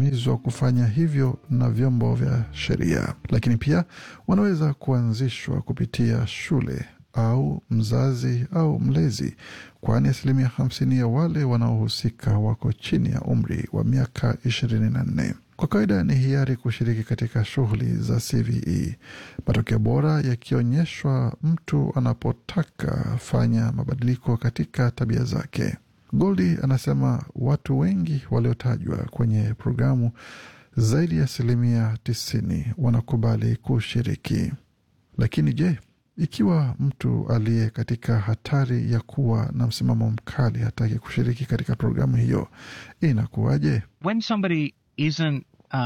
wanahimizwa kufanya hivyo na vyombo vya sheria, lakini pia wanaweza kuanzishwa kupitia shule au mzazi au mlezi, kwani asilimia hamsini ya wale wanaohusika wako chini ya umri wa miaka ishirini na nne. Kwa kawaida ni hiari kushiriki katika shughuli za CVE, matokeo bora yakionyeshwa mtu anapotaka fanya mabadiliko katika tabia zake. Goldi anasema watu wengi waliotajwa kwenye programu, zaidi ya asilimia tisini wanakubali kushiriki. Lakini je, ikiwa mtu aliye katika hatari ya kuwa na msimamo mkali hataki kushiriki katika programu hiyo, inakuwaje? When somebody isn't